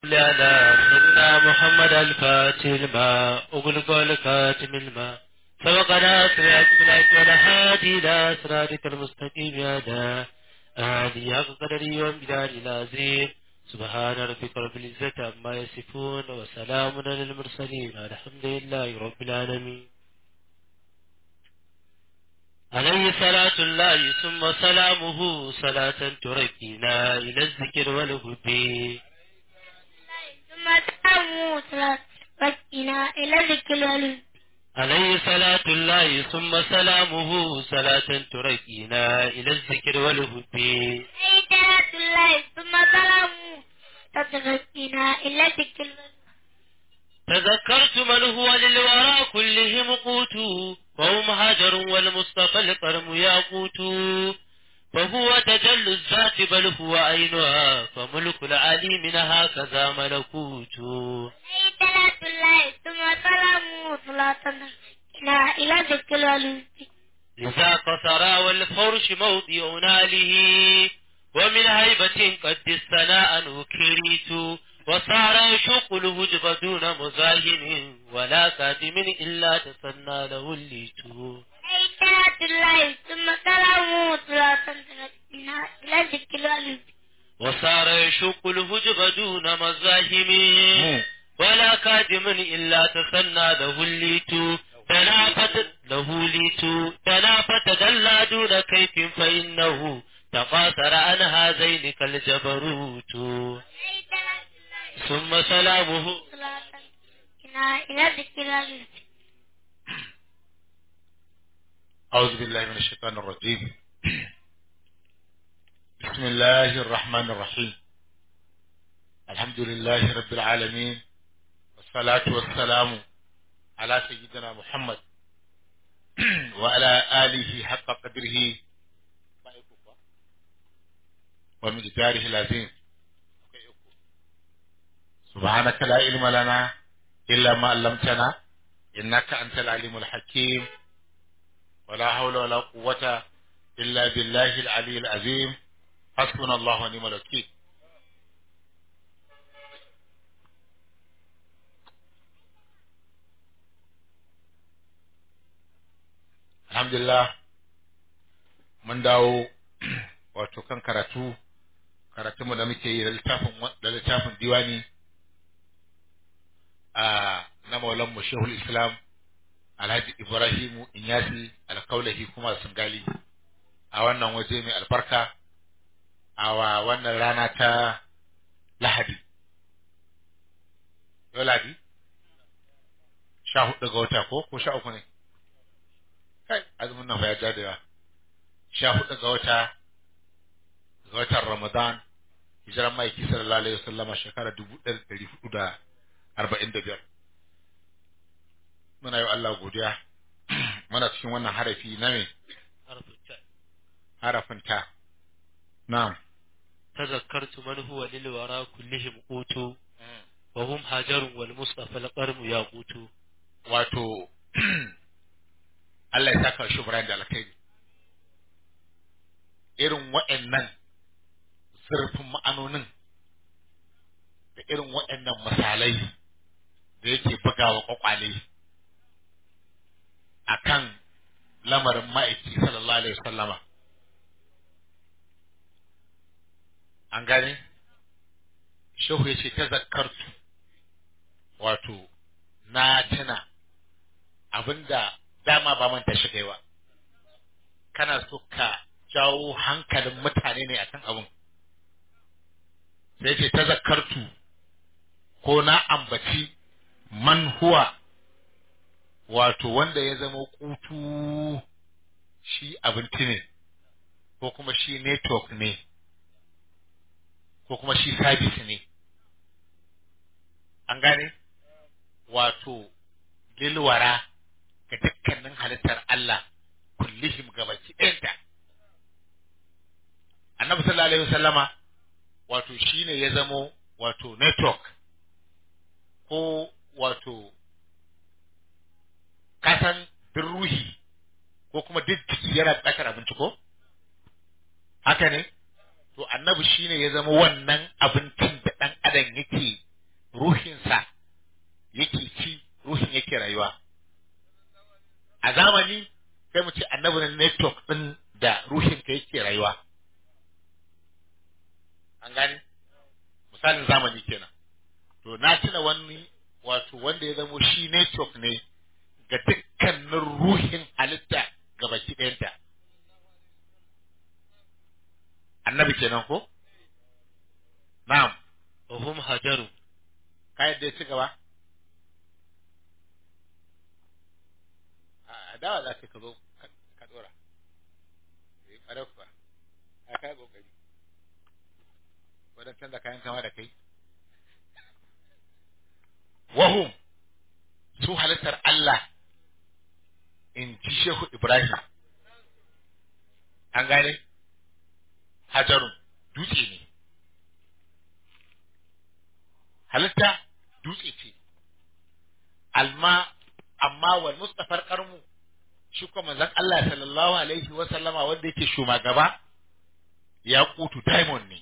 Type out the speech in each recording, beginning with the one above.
على سيدنا محمد الفاتح الماء أغلق الكاتم الماء سبقنا سرعة بالعيد والهادي إلى صراطك المستقيم يا دا آلي قدري وامداد العظيم سبحان ربك رب العزة عما يصفون وسلام على المرسلين الحمد لله رب العالمين عليه صلاة الله ثم سلامه صلاة تركينا إلى الذكر والهدي ثم تأموا صلاة ركنا إلى ذكر والهدي عليه صلاة الله ثم سلامه صلاة تركينا إلى الذكر والهدي صلاة الله ثم سلاموا تتركنا إلى ذكر والهدي تذكرت من هو للورى كلهم قوت وهم هجر والمصطفى القرم ياقوت فهو تجل الذات بل هو عينها فملك العليم هكذا ملكوت صلاة الله ثم سلاموا صلاة تركنا إلى ذكر والهدي إذا قصر والفرش موضع ناله ومن هيبة قد الثناء نكريت وصار يشق الهجب دون مزاحم ولا كاتم إلا تسنى له الليت صلاة الله ثم سلاموا صلاة تركنا إلى ذكر والهدي وصار يشق الهجب دون مزاحم ولا كاتم إلا تسنى له الليت تنافت له ليت تنافت دل دون كيف فإنه تقاصر عن هذين كالجبروت ثم سلامه صلاة تركنا إلى ذكر والهدي أعوذ بالله من الشيطان الرجيم بسم الله الرحمن الرحيم الحمد لله رب العالمين والصلاة والسلام على سيدنا محمد وعلى آله حق قدره ومقداره العظيم سبحانك لا علم لنا إلا ما علمتنا إنك أنت العليم الحكيم ولا حول ولا قوة إلا بالله العلي العظيم حسبنا الله ونعم الوكيل Alhamdulillah mun dawo wato kan karatu karatunmu da muke yi da littafin da littafin diwani a na maulan mu Shehul Islam Alhaji Ibrahimu Inyasi alkaulahi kuma Singali a wannan waje mai albarka a wa wannan rana ta Lahadi. Yau Lahadi? Sha hudu ga wata ko? Ko sha uku ne? Kai, azumin nan fa ya ja da yawa. Sha hudu ga wata, ga watan Ramadan, hijiran ma'aiki sallallahu alaihi wasallama shekara dubu ɗaya da ɗari hudu da arba'in da biyar. muna yi wa Allah godiya muna cikin wannan harafi na me harafin ta na'am تذكرت من هو للورى كلهم قوت وهم هاجر والمصطفى القرم ياقوت wato Allah ya saka shi Ibrahim da alkhairi irin waɗannan zurfin ma'anonin da irin waɗannan misalai da yake bugawa kwakwale akan lamarin ma'aiki sallallahu alaihi wasallama an gane shehu ya ce ta zakartu wato na tuna abinda dama ba manta shi kai ba kana so ka jawo hankalin mutane ne akan abin sai ce ta zakartu ko na ambaci man huwa wato wanda ya zama kutu shi abinci ne ko kuma shi network ne ko kuma shi service ne an gane wato lilwara ga dukkanin halittar Allah kullihim gabaki ɗayanta annabi sallallahu alaihi wasallama wato shine ya zamo wato network ko wato kasan duk ruhi ko kuma duk jiki yana buƙatar abinci ko haka ne to annabi shine ya zama wannan abincin da ɗan adam yake ruhinsa yake ci ruhin yake rayuwa a zamani sai mu ce annabi ne network din da ruhinka yake rayuwa an gane misalin zamani kenan to na tuna wani wato wanda ya zamo shi network ne ga dukkanin ruhin halitta ga baki ɗayanta annabi kenan ko na'am وهم هجروا ka yadda ya ci gaba a dawa za ka zo ka- ka dora eh ƙwarar kuwa a kai kokari wadda canza kayan kama da kai wahum su halittar Allah in ji Shehu Ibrahim an gane hajarun dutse ne halitta dutse ce alma amma wal mustafar karmu shi kuma manzon Allah sallallahu alaihi wa sallama wanda yake shumagaba ya kutu diamond ne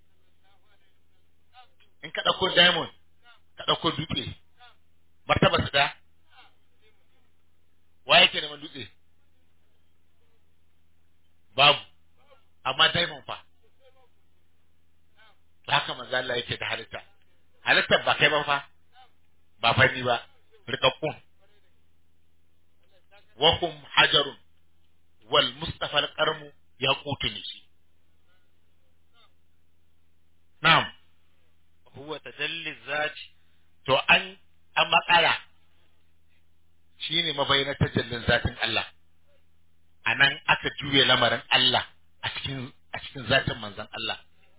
in ka dauko diamond ka dauko dutse martaba su da wa yake neman dutse babu amma diamond fa haka manzo Allah yake da halitta halittar ba kai ba fa ba fani ba rikakkun wahum hajarun wal mustafa al-qarmu ya ne shi na'am هو تجلي الذات to an an makara shine mabayyanar tajallin zatin Allah anan aka juye lamarin Allah a cikin a cikin zatin manzon Allah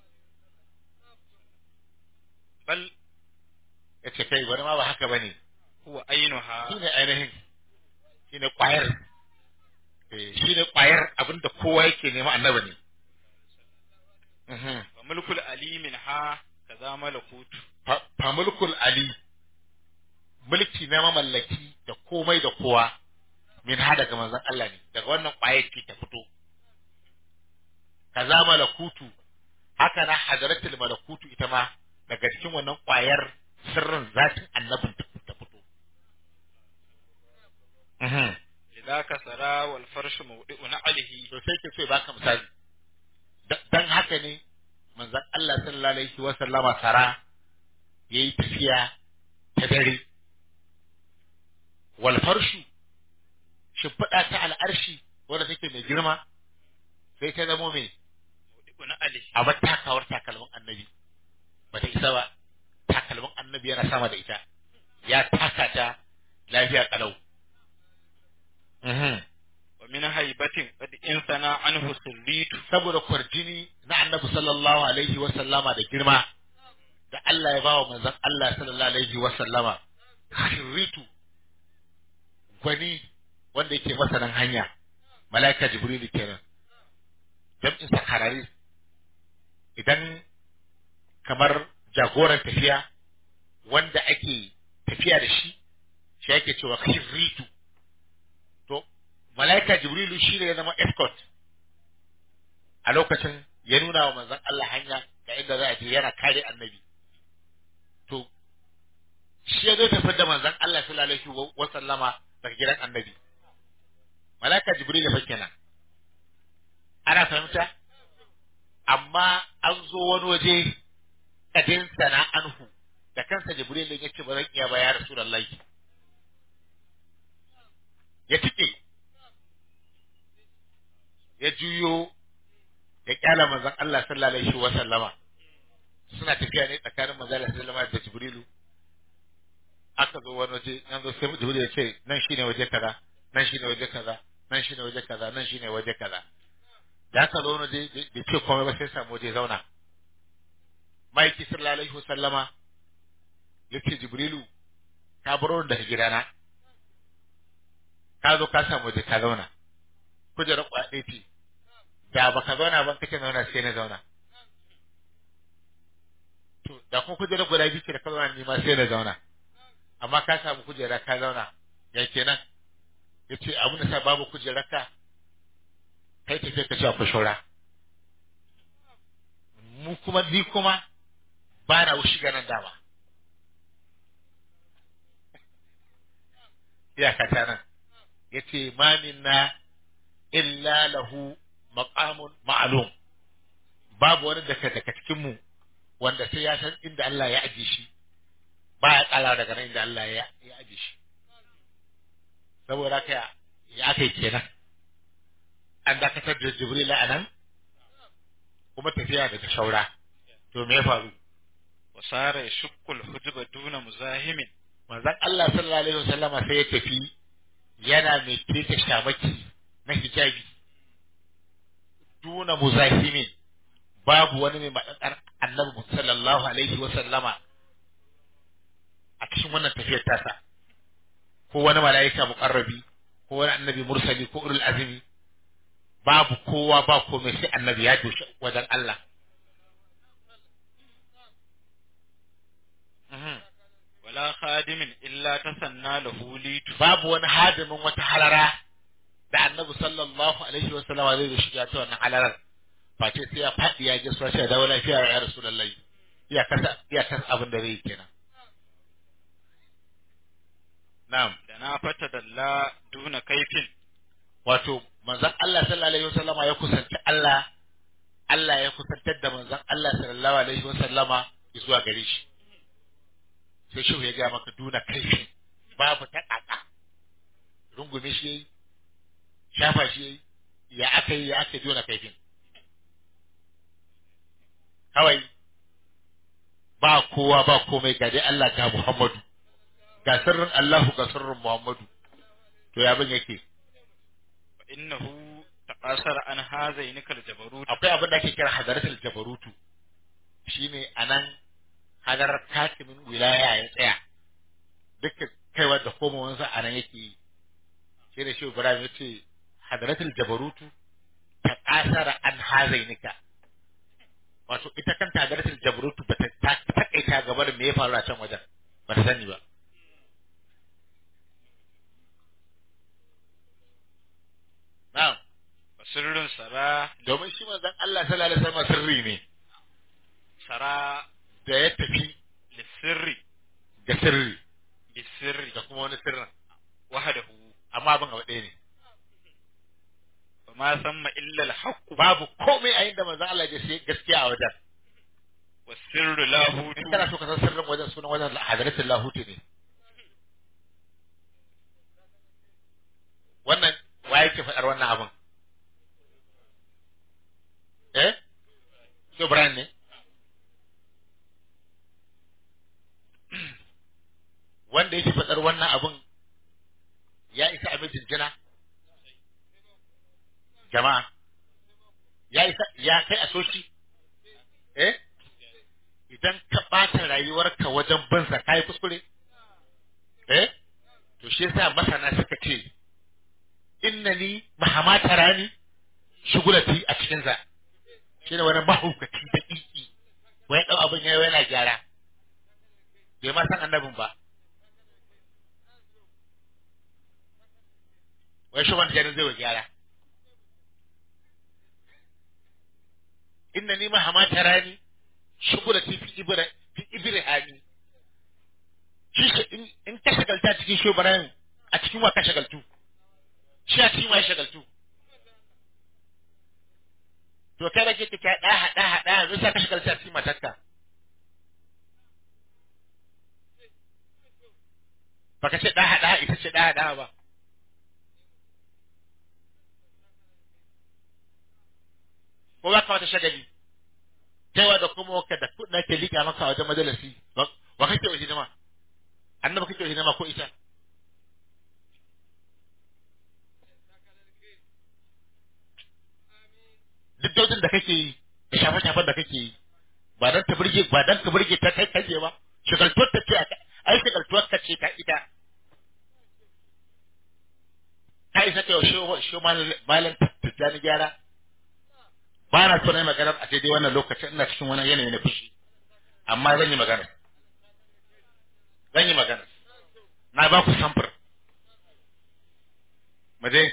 بل yace kai bari ma ba haka bane هو عينها shine ainihin shine kwayar eh shine kwayar abinda kowa yake nema annabi ne mhm وملك العلي منها كذا ملكوت fa fa mulkul ali mulki na mamallaki da komai da kowa min ha daga manzon Allah ne daga wannan kwayar ce ta fito kaza malakutu haka na hadaratul malakutu ita ma daga cikin wannan kwayar sirrin zatin annabin ta ta fito mhm لذاك سرى والفرش موضع نعله to sai ke so ya baka misali Da- dan haka ne manzon Allah sallallahu alaihi wa sallama sara yayi tafiya ta dare wal farshu shimfiɗa ta al'arshi wanda take mai girma sai ta zamo mai موضع نعله a bar takawar takalmin annabi ba ta isa ba takalmin annabi yana sama da ita ya taka ta lafiya kalau ومن هيبة قد انثنى عنه سريت saboda kwarjini na annabi sallallahu alaihi wa sallama da girma da Allah ya ba wa manzon Allah sallallahu alaihi wa sallama shiritu gwani wanda yake masanin hanya malaika jibrilu kenan jam'in sakarari idan kamar jagoran tafiya wanda ake tafiya da shi shi ake cewa shiritu to malaika jibrilu shi ne ya zama escort a lokacin ya nuna wa manzon Allah hanya ga inda za a je yana kare annabi to shi ya zo tafi da manzon Allah sallallahu alaihi wa sallama daga gidan annabi malaka jibril fa kenan ana fahimta amma an zo wani waje kadin sana anhu da kansa jibril ya ce ba zan iya ba ya rasulullahi ya tike ya juyo ya kyala manzon Allah sallallahu alaihi wa sallama suna tafiya ne tsakanin manzon Allah sallallahu alaihi da Jibrilu aka zo wani waje nan zo sai Jibrilu ya ce nan shine waje kaza nan shine waje kaza nan shine waje kaza nan shine waje kaza da aka zo wani waje bai ce komai ba sai samu waje zauna maiki sallallahu alaihi wa sallama yace Jibrilu ka baro daga gidana ka zo ka samu waje ka zauna kujerar kwaɗe ce da baka zauna ban kake zauna sai na zauna to da kuma kujerar guda biyu ce da ka zauna ni ma sai na zauna amma ka samu kujera ka zauna ya kenan ya ce abin da sa babu kujerar ka kai tafiya ka ce akwai shora mu kuma ni kuma ba na wushi ganin dama iyaka ta nan yace ma minna illa lahu maqamun ma'lum babu wani daga daga cikin mu wanda sai ya san inda Allah ya aje shi ba ya kala daga nan inda Allah ya ya aje shi saboda haka ya kai kenan an dakatar da Jibril a nan kuma tafiya daga shaura to me ya faru وصار يشق الحجب دون مزاحم manzon Allah sallallahu alaihi wasallama sai ya tafi yana mai keta shamaki na hijabi duna muzahimin babu wani mai maɗaɗar annabi sallallahu alaihi wasallama a cikin wannan tafiyar tasa ko wani mala'ika muqarrabi ko wani annabi mursali ko ulul azmi babu kowa ba komai sai annabi ya doshi wajen Allah Mhm. ولا خادم إلا تسنى له ليت babu wani hadimin wata halara da annabi sallallahu alaihi wa sallam zai zo shiga ta wannan halarar face sai ya faɗi ya ji suwa shi da wani lafiya ya rasulullahi iya kasa iya kasa abin da zai yi kenan na'am da na fata dalla duna kaifin wato manzon Allah sallallahu alaihi wa sallama ya kusanci Allah Allah ya kusantar da manzon Allah sallallahu alaihi wa sallama zuwa gare shi sai shehu ya ga maka duna kaifin babu ta kaka rungume shi yayi shafa shi yayi ya aka yi ya aka duna kaifin kawai ba kowa ba komai ga dai Allah ga Muhammadu ga sirrin Allahu ga sirrin Muhammadu to ya bin yake fa innahu taqasara an hazaini kal jabarut akwai abin da ake kira hadaratul jabarutu shine anan hadarar katimin wilaya ya tsaya dukkan kaiwa da komowansa anan yake yi shi da shi Ibrahim ya ce hadaratul jabarutu ta kasara an hazainika wato ita kanta hadaratul jabarutu ba ta takaita gaba da me ya faru a can wajen ba ta sani ba na'am wa sirrun sara domin shi manzon Allah sallallahu alaihi wasallam sirri ne sara da ya tafi lisirri da sirri bisirri da kuma wani sirrin wahdahu amma abin abu ɗaya ne wa ma samma illa al-haqq babu komai a inda manzon Allah ya sai gaskiya a wajen wa sirru lahu in kana so ka san sirrin wajen sunan wajen hadaratul lahuti ne wannan wa yake faɗar wannan abin eh so Brian ne wanda yake faɗar wannan abin ya isa abin jinjina jama'a ya isa ya kai a soshi eh idan ka ɓata rayuwarka wajen bin sa kai kuskure eh to shi yasa masana suka ce innani mahama tarani shugulati a cikin sa shi ne wani mahaukaci da ƙiƙi wai ɗau abin yayi yana gyara bai ma san annabin ba wai shi wanda zai wa gyara inna ni mahama tarani shugulati fi ibra fi ibrahimi shi shi in in ka shagalta cikin shubaran a cikin wa ka shagaltu shi a cikin wa ya shagaltu to kai da kike ka da hada hada zai sa ka shagalta cikin matarka baka ce da hada ita ce da hada ba ko ba ka wata shagali kaiwa da kuma waka da kudin ke liƙa maka wajen majalisi wa kake wa hidima annaba kake wa hidima ko ita duk daudin da kake yi da shafe-shafen da kake yi ba dan ta burge ba dan ka burge ta kai kaje ba shigaltuwar ta ce ai shigaltuwar ka ce ta ita ka isa kai wa shi malam tijjani gyara ba na so na yi magana a daidai wannan lokacin ina cikin wani yanayi na fushi amma zan yi magana zan yi magana na ba ku samfur mu je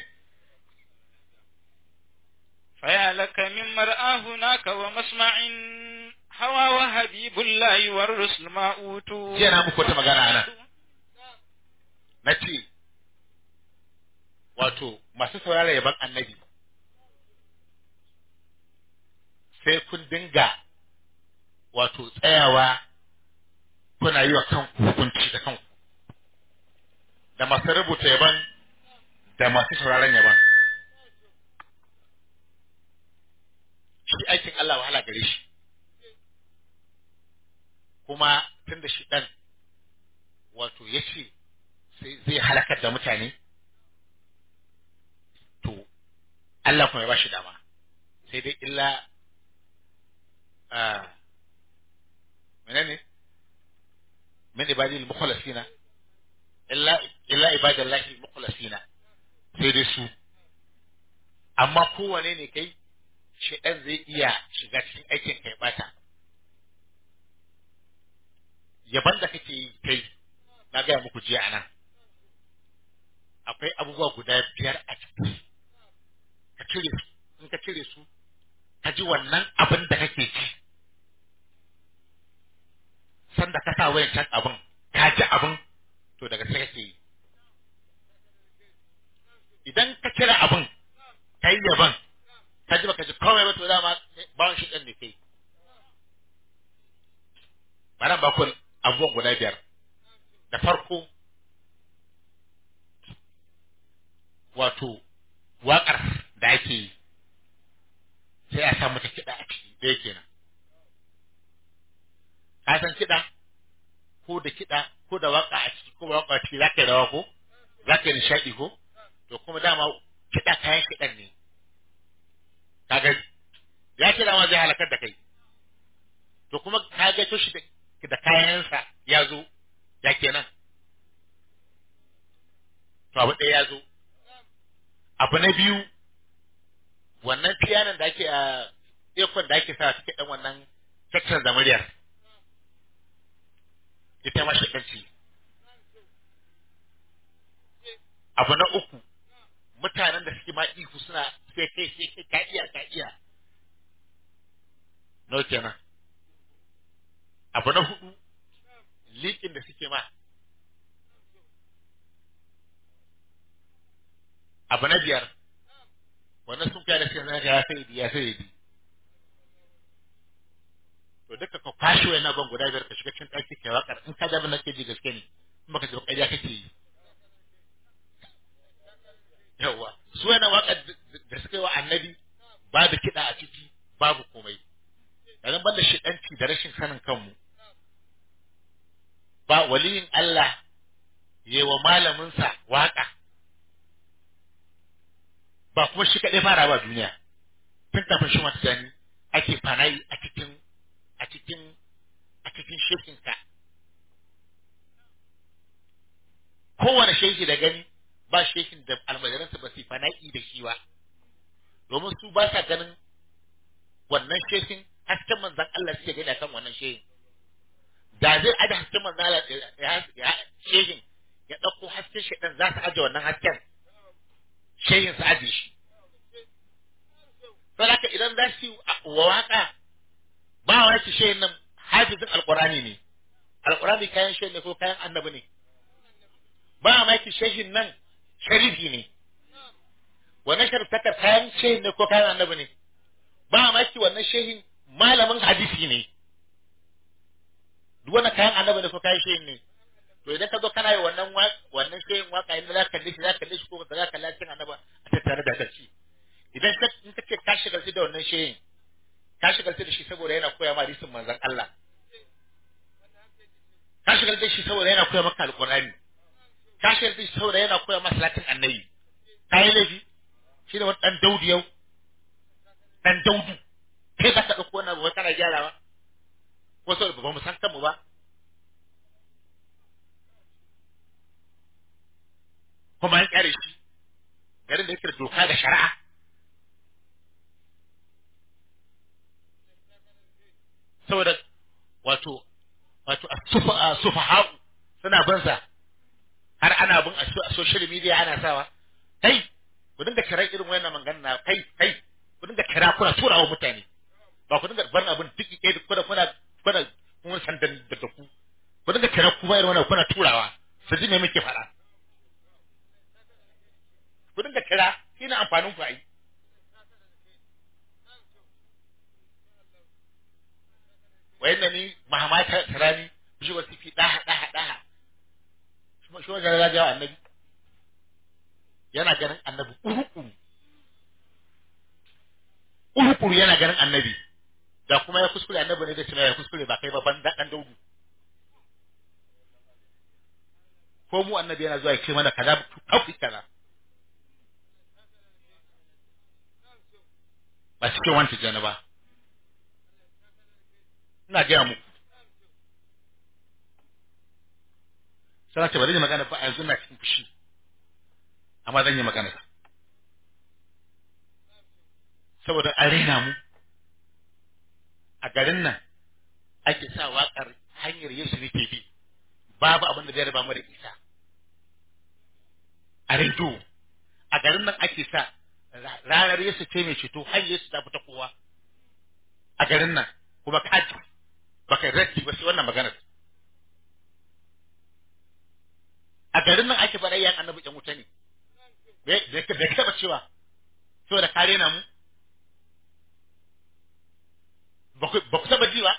فيا لك من مرآه هناك ومسمع هوى وحبيب الله والرسل ما أوتوا jiya na muku wata magana ana na ce wato masu saurara yaban annabi sai kun dinga wato tsayawa kuna yi wa kanku hukunci da kanku da masu rubuta yaban da masu sauraron yaban shi aikin Allah wahala gare shi kuma tun da shi ɗan wato ya ce sai zai halakar da mutane to Allah kuma ya ba shi dama sai dai illa a menene min ibadil mukhlasina illa illa ibadallahi mukhlasina sai dai su amma kowane ne kai shedan zai iya shiga cikin aikin kai bata yaban da kake yi kai na gaya muku jiya anan akwai abubuwa guda biyar a ciki ka cire su in ka cire su ka ji wannan abin da kake ci sanda ka sa wayan can abin ka ji abin to daga sai kake yi idan ka kira abin ka yi yaban ka ji baka ji komai ba to dama bawon shi ɗan ne kai bana ba ku abubuwan guda biyar da farko wato waƙar da ake yi sai a sa mata kiɗa a ciki ɗaya kenan ka san kiɗa ko da kiɗa ko da waƙa a ciki ko waƙa a ciki za ka yi rawa ko za ka yi nishaɗi ko to kuma dama kiɗa kayan kiɗan ne kaga ya ce dama zai halakar da kai to kuma ka ga to shi da kayansa ya zo ya kenan to abu ɗaya ya zo abu na biyu wannan piyanon da ake a ekon da ake sa suke ɗan wannan section da muryar ita ma shakanci abu na uku mutanen da suke ma ihu suna sai kai sai kai ka iya ka iya no kenan abu na hudu liƙin da suke ma abu na biyar wannan sun kai da suke zaka ya sai ya sai di to duka ka kwashe wannan ban guda biyar ka shiga cikin ɗaki kai waƙar in ka da nake ji gaske ne in baka ji ba ƙarya kake yi yawa su yana waka da suka yi wa annabi babu kiɗa a ciki babu komai yanzu banda shiɗanci da rashin sanin kanmu ba waliyin Allah yi wa malaminsa waka ba kuma shi kaɗai fara ba duniya tun kafin shi mata gani ake fanayi a cikin a cikin a cikin shekinka kowane sheki da gani ba shekin da almajiransa ba su fana'i da shi ba domin su ba sa ganin wannan shekin hasken manzan Allah suke gani akan wannan shekin da zai aje hasken manzan Allah ya shekin ya ɗauko hasken shekan za su aje wannan hasken shekin su aje shi saboda idan za su wa waka ba wa yake shekin nan hafizin alqurani ne alqurani kayan shekin ne ko kayan annabi ne ba ma yake shekin nan sharifi ne wannan shariftakar kayan shehin ne ko kayan annabi ne ba maki wannan shehin malamin hadisi ne duk wannan kayan annabi ne ko kayan shehin ne to idan ka zo kana yi wannan wannan shehin waka inda za ka kalle shi za ka kalle shi ko ba za ka kalle cikin annaba a tattare da kaci idan ka in ka ce ka shigalci da wannan shehin ka shigalci da shi saboda yana koya ma hadisin manzon Allah ka shigalci da shi saboda yana koya maka alqur'ani ka shirya shi saboda yana koya masa latin annabi ka yi laifi shi da wani ɗan daudu yau ɗan daudu kai ka ɗauko wannan ba kana gyarawa ko saboda ba mu san kanmu ba kuma an kyare shi garin da yake da doka da shari'a saboda wato wato a sufaha'u suna banza har ana bin a social media ana sawa kai ku dinga kira irin wayannan magana na kai kai ku dinga kira kuna tura wa mutane ba ku dinga bar abin duk kai duk kuna kuna kuna kun san da da ku ku dinga kira kuma irin wannan kuna turawa su ji me muke faɗa ku dinga kira shine amfanin ku ai wayanna ni mahamata tarani shi wasu fi daha daha daha shi shi wajen rajawa annabi yana ganin annabi urukuru urukuru yana ganin annabi da kuma ya kuskure annabi ne da cewa ya kuskure ba kai ba ban dan daudu ko mu annabi yana zuwa ya ce mana kaza kafi kaza ba cikin wanta jana ba ina gaya muku sai ce bari ni magana ba a yanzu na cikin fushi amma zan yi magana saboda an raina mu a garin nan ake sa waƙar hanyar Yesu nake bi babu abin da zai raba mu da isa a rediyo a garin nan ake sa ranar Yesu ce mai ceto har Yesu ta fita kowa a garin nan kuma kaji baka rati ba sai wannan maganar a garin nan ake faɗa yan annabi yan wuta ne bai ka taɓa cewa saboda kare na mu ba ku taɓa ji ba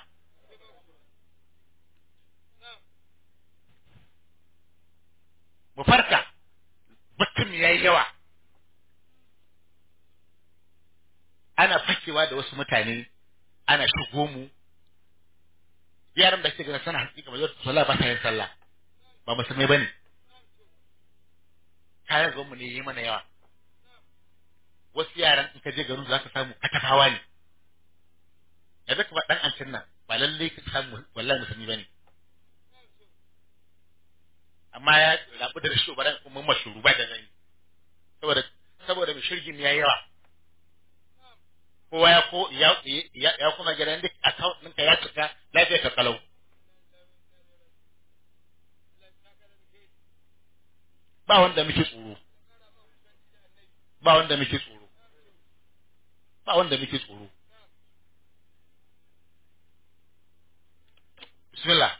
mu farka mutum ya yi yawa ana fakewa da wasu mutane ana shigo mu yaran da suke gana sana hakika mai sallah ba ta yin sallah ba musulmai bane kayan mu ne yi mana yawa wasu yaran in ka je garin za ka samu katafawa ne yanzu ka ba dan ancin nan ba lalle ka samu wallahi musulmi bane amma ya rabu da rashin baran kuma mashuru ba da gani saboda saboda mai shirgin ya yawa kowa ya ko ya ya kuma gidan duk account ɗinka ya cika lafiya ka kalau ba wanda muke tsoro ba wanda muke tsoro ba wanda muke tsoro bismillah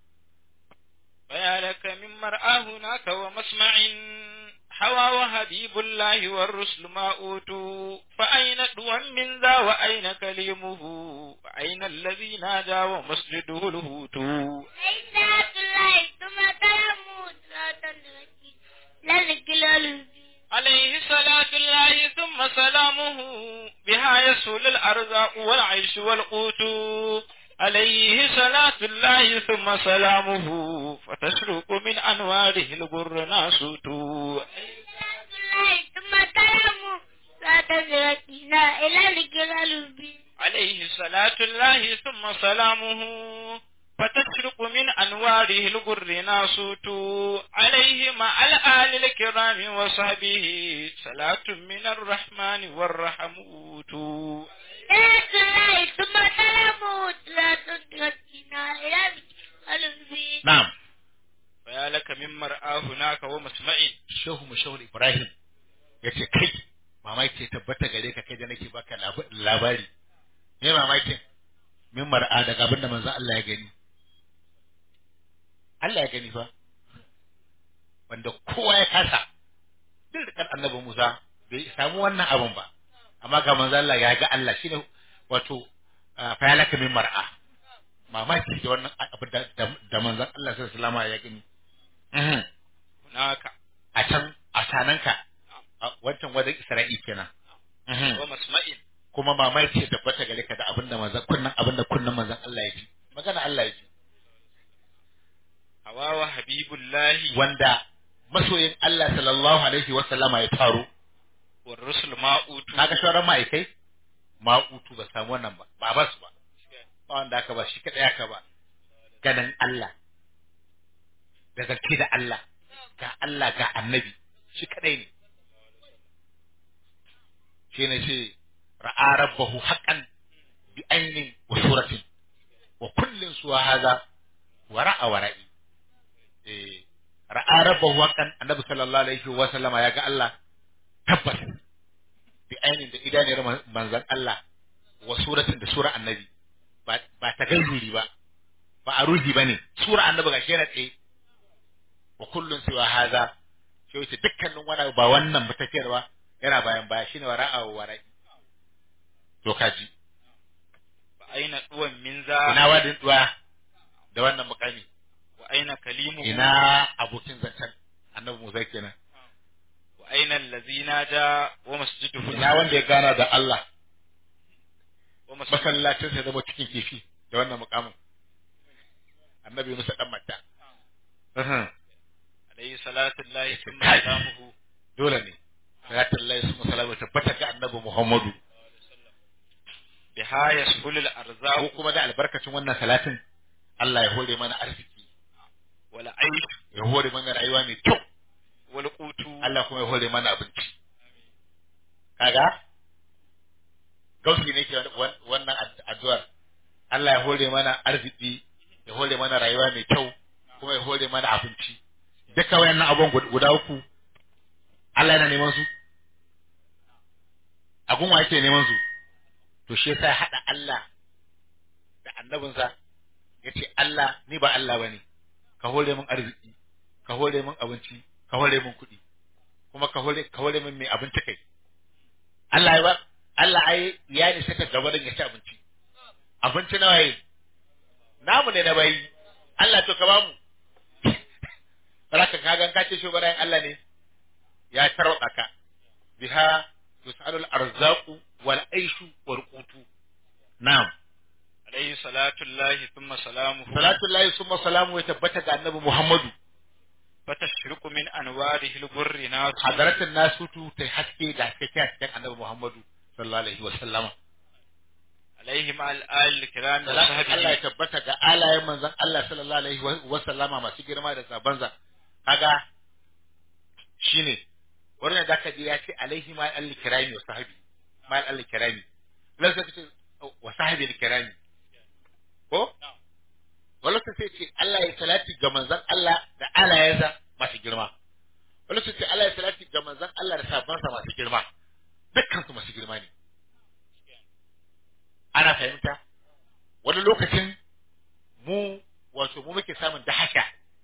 فيا لك من مرآه هناك ومسمع حوى وحبيب الله والرسل ما أوتوا فأين دوا من ذا وأين كليمه وأين الذي نادى ومسجده الهوت عزة الله ثم تلمود لا تدركي لا الجلال عليه صلاة الله ثم سلامه بها يسهل الأرزاق والعيش والقوت عليه صلاة الله ثم سلامه فتشرق من أنواره البر ناسوت عزة الله ثم تلمود لا تدركي لا إلى الجلال عليه صلاة الله ثم سلامه فتشرق من أنواره الغر ناسوت عليه مع الآل الكرام وصحبه صلاة من الرحمن والرحموت عزة الله ثم تلمود لا تدركي لا إلى الجلال na'am فيا لك من مرآه هناك ومسمع shehu mu shehu ibrahim yace kai mamaki ya tabbata gare ka kai da nake baka lab- labari me mamakin min mar'a daga abin da manzon Allah ya gani Allah ya gani fa wanda kowa ya kasa duk da kan annabi Musa bai samu wannan abin ba amma ga manzon Allah ya ga Allah shine wato ah, fa yalaka min mar'a mamaki da wannan abin da da manzon Allah sallallahu alaihi wasallam ya gani Mhm. هناك a can a sananka a wancan wajen Isra'i kenan Mhm. ومسمع kuma mamaki ya tabbata gare ka da abinda manzon kunnan abinda kunnan manzon Allah ya ji magana Allah ya ji هوى وحبيب الله wanda masoyin Allah sallallahu alaihi wa sallama ya taro والرسل ما أوتوا kaga sauran ma'aikai ma'utu ba samu wannan ba ba ba su ba ba wanda aka ba shi kadai aka ba ganin Allah da zance da Allah ga Allah ga annabi shi kadai ne shi ne ce ra'a rabbahu haqqan bi ainin wa suratin wa kullin suwa haza wa ra'a wa ra'i eh ra'a rabbahu haqqan annabi sallallahu alaihi wa sallama ya ga Allah tabbas bi ainin da idaniyar man- manzon Allah wa suratin da sura annabi ba ba ta gairuri ba ba a ruhi bane sura annabi gashi yana tsaye wa kullun siwa haza sai wace dukkanin wani abu ba wannan ba tafiyarwa yana bayan baya shine wara'a wa wara'i to kaji fa aina duwan min za ina wadin duwa da wannan mukami wa aina kalimu ina abokin zancen annabi Musa kenan wa aina allazi naja wa masjiduhu ina wanda ya gana da Allah wa masjiduhu masallacin sai zama cikin kifi da wannan mukamin annabi Musa dan matta alayhi salatu llahi thumma Kai. salamuhu dole ne salatul lahi su musalamu tabbata ga annabi Muhammadu biha yashulul ko arzaq kuma da albarkacin wannan salatin Allah ya hore mana arziki wal aish ya hore mana rayuwa mai kyau wal qutu Allah kuma ya hore mana abinci kaga gausi ne ke wan- wannan ad- addu'ar Allah ya hore mana arziki ya hore mana rayuwa mai kyau kuma ya hore mana abinci duka wayannan abubuwan gud- guda uku Allah yana neman su abun wa yake neman su to shi yasa ya hada Allah da annabinsa yace Allah ni ba Allah bane ka hore min arziki ka hore min abinci ka hore min kuɗi kuma ka hore ka hore min mai abinci kai Allah ya ba Allah ai ya ne saka gaba da ya ci abinci abinci nawa yi namu ne na bayi Allah to ka ba mu baraka ka gan ka ce shi barayin Allah ne ya tarwada ka biha tusalul arzaqu wal aishu wal qutu na'am alayhi salatu llahi thumma salamuhu salatu lillahi summa salamu ya tabbata ga annabi Muhammadu fatashriqu min anwarihi al-burri nasu hadaratin nasutu ta haske da haske ta cikin annabi Muhammadu sallallahu alaihi wa sallama alayhi ma al-al kiram wa Salatin Allah ya sahbihi tabbata ga alayen manzon Allah sallallahu alaihi wa sallama masu girma da sabanza kaga shine wannan da ka ji ya ce alaihi ma al-kirami wa sahabi ma al-kirami lan sai ce wa sahabi al-kirami ko wala sai ce Allah ya salati ga manzon Allah da alayensa masu girma wala sai ce Allah ya salati ga manzon Allah da sabansa masu girma dukkan su masu girma ne ana fahimta wani lokacin mu wato mu muke samun dahasha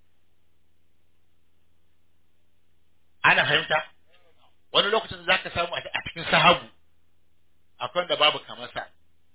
ana fahimta wani lokacin za ka samu a a cikin sahabu akwai wanda babu kamar sa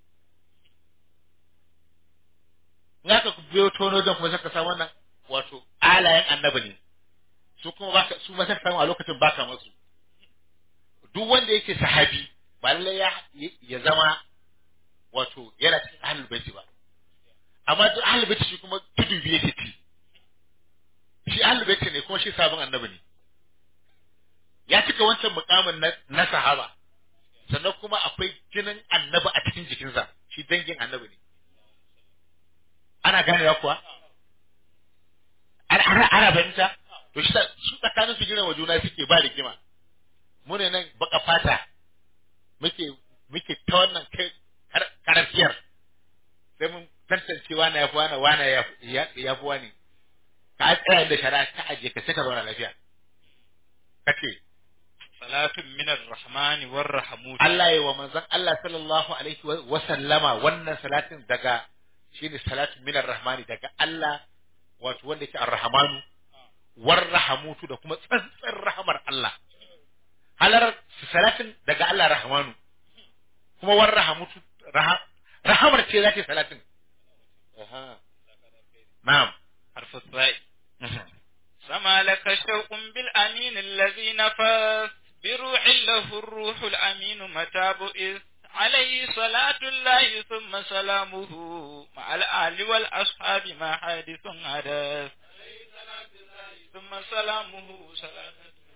in aka biyo tono don kuma zaka samu wannan wato alayen annabi ne su kuma baka su ma zaka samu a lokacin baka masu duk wanda yake sahabi ba lallai ya ya zama wato yana cikin ahlul baiti ba amma duk ahlul baiti shi kuma tudu biye yake ci shi ahlul baiti ne kuma shi sabon annabi ne ya cika wancan mukamin na, na sahaba sannan kuma akwai jinin annabi a cikin jikinsa shi dangin annabi ne ana ganewa kuwa ana ana, ana fahimta to shi sa- su tsakanin su girma juna suke ba rigima mu ne nan baka fata muke muke ta wannan kai kar- karafiyar sai mun tantance wane ya fi wane wane ya ya- ya fi wane ka tsaya da shari'a ka aje ka sai ka zauna lafiya kace salatun min ar-rahmani war-rahmut Allah ya wa manzon Allah sallallahu alaihi wa wa sallama wannan salatin daga shine salatun minar rahmani daga Allah wato wanda yake ar-rahmanu war rahamutu da kuma tsantsar rahamar Allah halar salatin daga Allah rahmanu kuma war rahamutu raha- rahamar ce zata yi salatin aha na'am harfu sa'i سما لك شوق بالأمين الذي نفس بروح له الروح الأمين متى بئس عليه صلاة الله ثم سلامه مع الآل والأصحاب ما حادث حدث ثم سلامه صلاة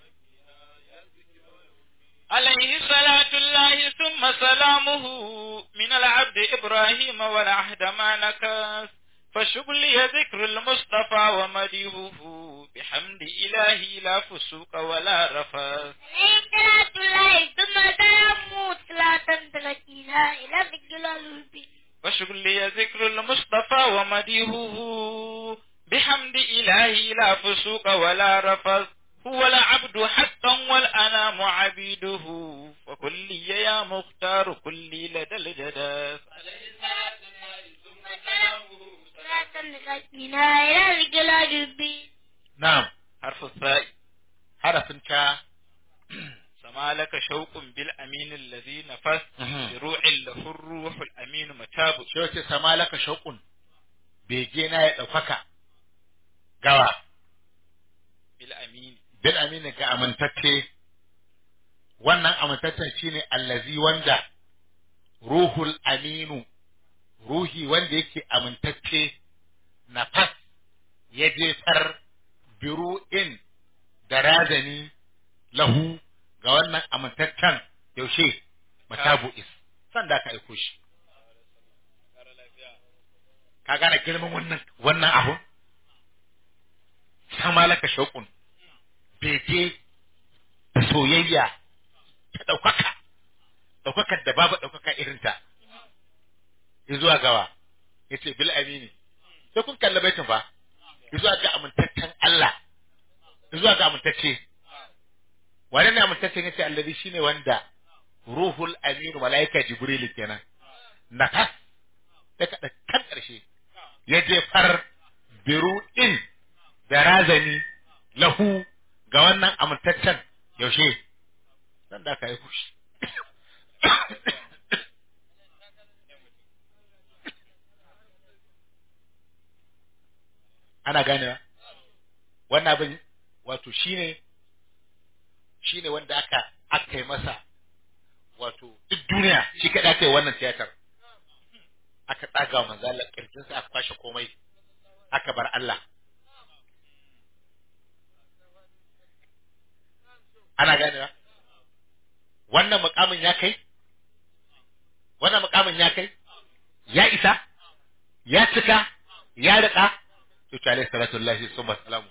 عليه صلاة الله ثم سلامه من العبد إبراهيم والعهد ما نكس فشغلي ذكر المصطفى ومديهه بحمد إلهي لا فسوق ولا رفث عليه صلاة الله ثم سلامه صلاة تركينا إلى ذكر الوبي وشغلي ذكر المصطفى ومديهه بحمد إلهي لا فسوق ولا رفث هو العبد حقا والأنام عبيده وكلي يا مختار كلي لدى الجداث ثم سلامه صلاة تركينا إلى ذكر الوبي na'am حرف الثاء harafin ta فما لك شوق بالأمين الذي نفس Mhm. بروع له الروح الأمين متاب shi wace sama laka shauƙun bege na ya ɗaukaka gawa بالأمين bil amini ga amintacce wannan amintaccen shine allazi wanda ruhul aminu ruhi wanda yake amintacce nafas ya jefar biru'in da razani lahu ga wannan amintaccen yaushe matabu is san da ka aiko shi ka gane girman wannan wannan abu sama laka shauƙun bege da soyayya ta ɗaukaka ɗaukakar da babu ɗaukaka irinta zuwa gawa ya ce bil amini sai kun kalli baitin fa zuwa ga amintaccen Allah zuwa ga amintacce wane ne amintaccen yace allazi shine wanda ruhul aminu malaika jibril kenan nafas ta kada kan karshe ya jefar biru'in da razani lahu ga wannan amintaccen yaushe dan da aka yi kushi ana ganewa wannan abin wato shine shine wanda aka aka yi masa wato duk duniya shi kaɗai aka yi wannan tiyatar aka tsaga wa manzo Allah kirjinsa aka kwashe komai aka bar Allah ana ganewa wannan mukamin ya kai wannan mukamin ya kai ya isa ya cika ya riƙa to ta alaihi salatu lillahi summa salamu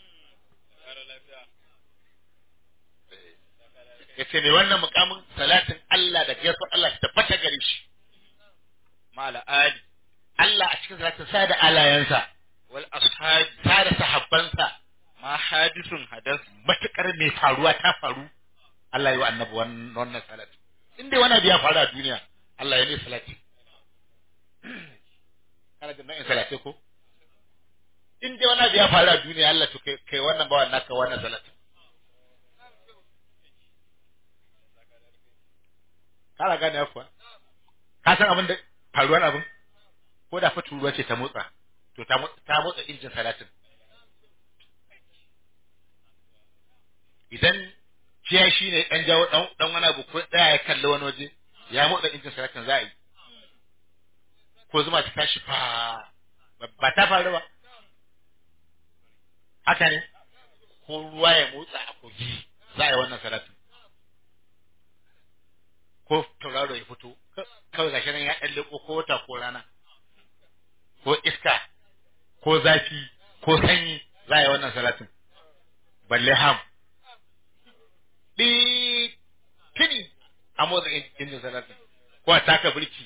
yace ne wannan mukamin salatin Allah da gaisuwar Allah ta tabbata gare shi مع الآل Allah a cikin salatin sa da alayansa والأصحاب sa da sahabbansa ما حادث حدث matukar mai faruwa ta faru Allah ya yi wa annabi wannan wannan salati in dai wani abu ya faru a duniya Allah ya ne salati kana da nau'in salati ko in dai wani abu ya faru a duniya Allah to kai kai wannan bawan naka wannan salati kana gane kuwa ka san abin da faruwar abin ko da fa turuwa ce ta motsa to ta motsa ta motsa injin salatin idan kiya shi ne ɗan jawo ɗan ɗan wani abu ko ɗaya ya kalli wani waje ya motsa injin salatin za a yi ko zuma ta tashi fa ba- ba ta faru ba haka ne ko ruwa ya motsa a kogi za a yi wannan salatin ko tauraro ya fito ka- kawai gashi nan ya ɗan leƙo ko wata ko rana ko iska ko zafi ko sanyi za a yi wannan salatin balle ham ɗi tuni a motsa in- injin salatin ko a taka birki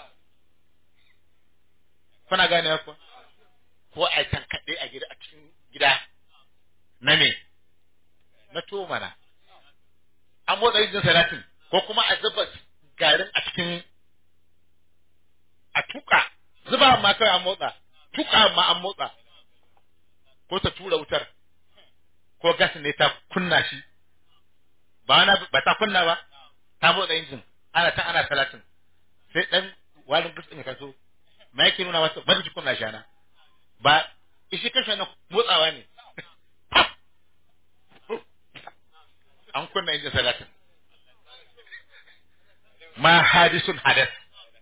kuna gane kuwa ko a tankaɗe a gida a cikin gida na me na tuwo mana an motsa injin salatin ko kuma a zuba garin a cikin a tuka zuba ma kawai an motsa tuka ma an motsa ko ta tura wutar ko gas ne ta kunna shi ba wani abu- ba ta kunna ba ta motsa injin ana ta ana salatin sai dan wani gas ya kaso ma yake nuna masa bari ki kunna shana ba ishi kashe na motsawa ne an kunna injin salatin ma hadisun hadas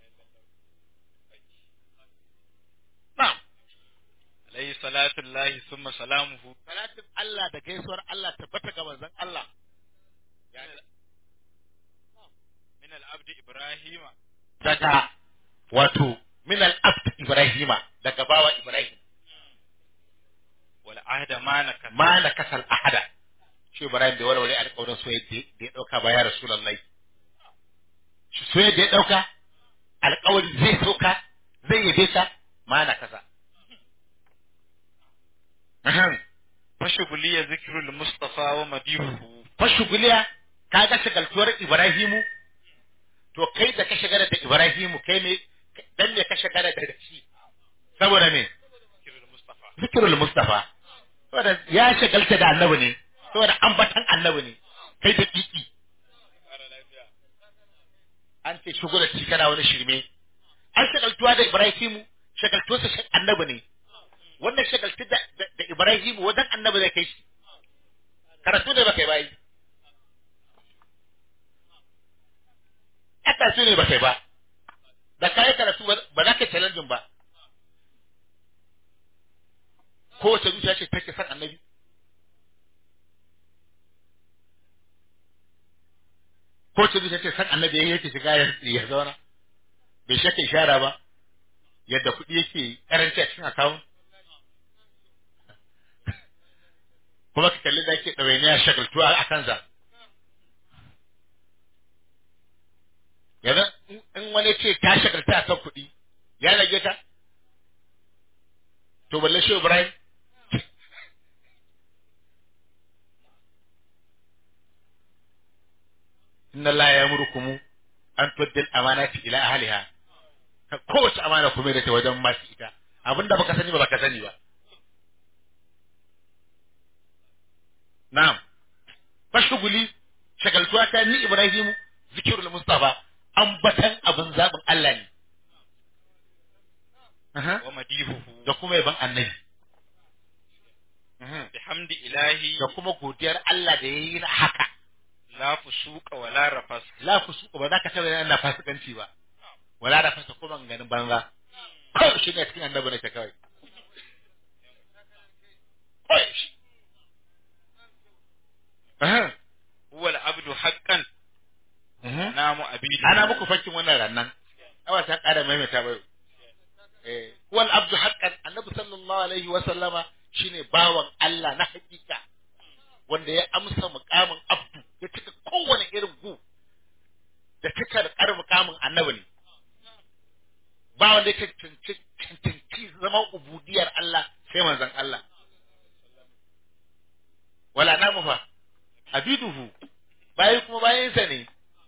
na'am عليه صلاة الله ثم سلامه salatin Allah da gaisuwar Allah tabbata ga manzon Allah من العبد إبراهيم daga wato min al-abd Ibrahima daga bawa Ibrahim والعهد ما نكث ma na kasal ahada shi Ibrahim da walwale alƙawarin soyayya da ya dauka ba ya Rasulullahi shi soyayya da ya dauka alƙawari zai soka zai yabe ka ma na kasa Ahem. فشغلي ذكر المصطفى ومديحه fashuguliya ka ga shagaltuwar Ibrahimu to kai da ka shagara da Ibrahimu kai ne dan ne ka shagara da shi saboda me ذكر المصطفى zikirul Mustafa saboda ya shagalta da annabi ne saboda ambatan annabi ne kai da kiki an ce shigo da shi kana wani shirme an shagaltuwa da Ibrahimu shagaltuwarsa shi annabi ne wannan shagaltu da, da, da Ibrahimu wajen annabi zai kai shi karatu ne baka yi bayi karatu ne baka yi ba da kayi karatu ba ba za ka challenge ba kowace zuciya ce take son annabi kowace zuciya ce son annabi yayin yake shiga ya- ya zauna bai shake ishara ba yadda kuɗi yake karanci a cikin akawun kuma ka kalli da yake ɗawainiya shagaltuwa a kansa yanzu in- in wani ce ta shagalta a kan kuɗi ya rage ta to balle shi Ibrahim inna Allah ya murkumu an tuddil amanati ila ahliha Ka- kowace amana kuma da ta wajen masu ita abinda baka sani ba baka sani ba na'am fashuguli shagaltuwa ta ni Ibrahimu zikirul Mustafa ambatan abin zabin Allah ne Aha. wa madihuhu da kuma yaban annabi Aha. bihamdi ilahi da kuma godiyar Allah da ya yi na haka la fusuqa wa la rafas la ku su ba za ka taɓa yana fasikanci ba wala da fasa kuma ganin banza kawai shi ne cikin annabi ne ta kawai kawai shi Aha. huwa al-abdu haqqan Aha. namu abidu ana muku fakkin wannan rannan awa ta ƙara maimaita bai eh wal abdu haqqan annabi sallallahu alaihi wa sallama shine bawan Allah na hakika wanda ya amsa mukamin abdu ya cika kowane irin gu da cika da ƙarin mukamin annabi ne ba wanda ya cancanci cancanci zama ubudiyar Allah sai manzon Allah wala namu fa abiduhu bayi kuma bayansa ne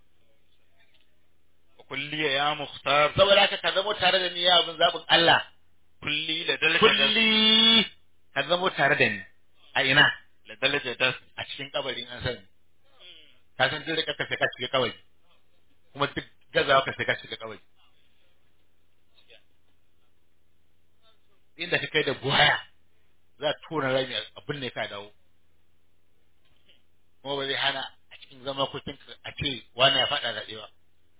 wa kulli ya mukhtar saboda haka ka zamo tare da ni ya abin zaɓin Allah kulli la dalja kulli ka zamo tare da ni a ina la dalja das a cikin kabarin an sani ka san duk da ka sai ka shiga kabari kuma duk gazawa ka sai ka shiga kabari inda ka kai da buhaya za a tura rami abin ne ka dawo kuma ba zai hana a cikin zama kucin a ce wani ya faɗa da ɗewa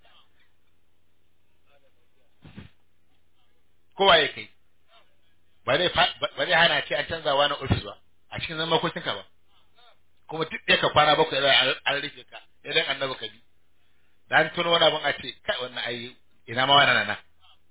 kowa ya kai ba zai fa- ba zai hana ce an canza wani ofis ba a cikin zama kucin ka ba kuma duk ɗaya ka kwana bakwai zai an- an rufe ka idan annabi ka bi da an tuno wani abin a ce kai wannan ai ina ma wani nana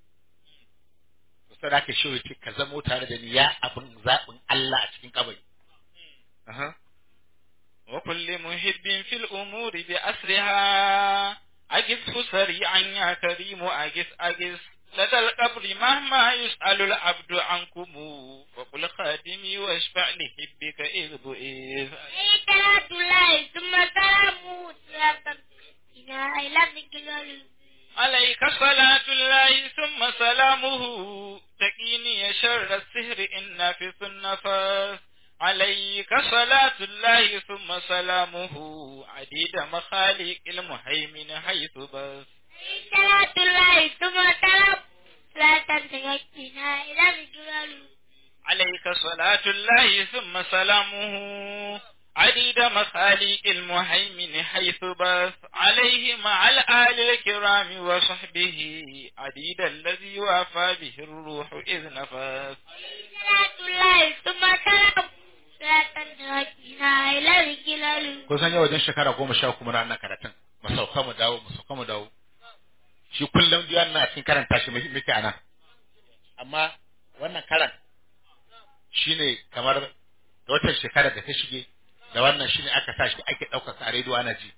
to sai da aka shi ce ka zamo tare da ni ya abin zaɓin Allah a cikin kabari Aha. wa kulli muhibbin fil umuri bi asriha أجزه سريعا يا كريم أجز أجز لدى القبر مهما يسأل العبد عنكم فقل خادمي واشفع لحبك إذ بئذ عليه صلاة الله ثم سلامه صلاة إلى إلى ذكر عليك صلاة الله ثم سلامه تقيني شر السهر إن في النفس عليك صلاة الله ثم سلامه عديد مخالق المهيمن حيث بس عليه صلاة الله ثم سلامه صلاة تغطينا إلى ذكر عليك صلاة الله ثم سلامه عديد مخاليق المهيمن حيث بث عليه مع الآل الكرام وصحبه عديد الذي وافى به الروح إذ نفث صلاة الله ثم سلامه صلاة تغطينا إلى ذكر kun san yau wajen shekara goma sha kuma na wannan karatun mu sauka mu dawo mu sauka mu dawo shi kullum biyan na cikin karanta shi muke anan amma wannan karan shine kamar da watan shekarar da ta shige da wannan shine aka sa shi ake ɗaukar a rediyo ana ji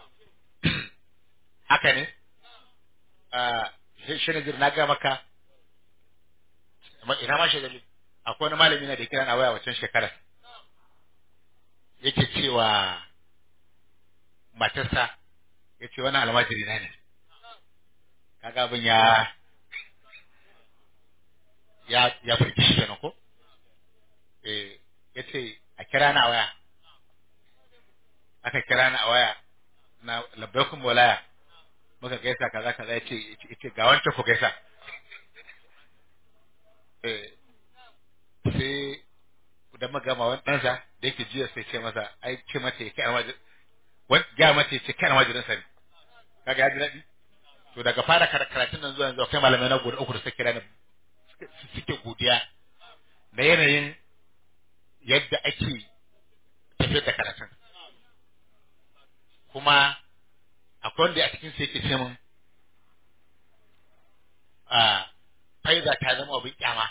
haka ne a shi ne na ga maka amma ina ma shi dalil akwai wani malami na da kira na waya wancan shekarar yake cewa matarsa ya ce wani almajiri na ne kaga abin ya ya ya firgi shi kenan ko eh ya ce a kira na a waya aka kira na a waya na labbaikun bolaya muka gaisa kaza kaza ya ce ya ce ga wancan ku gaisa eh sai da magama wani ɗansa da yake jiya sai ce masa ai ce mata ya kai almajir wani ga mata ya ce kai almajirin sa ne kaga ya ji daɗi to daga fara kar- karatun nan zuwa yanzu akwai malamai na guda uku da suka kira ni suke- suke godiya na yanayin yadda ake tafiyar da karatun kuma akwai wanda a cikin sai yake ce min a faiza ta zama abin kyama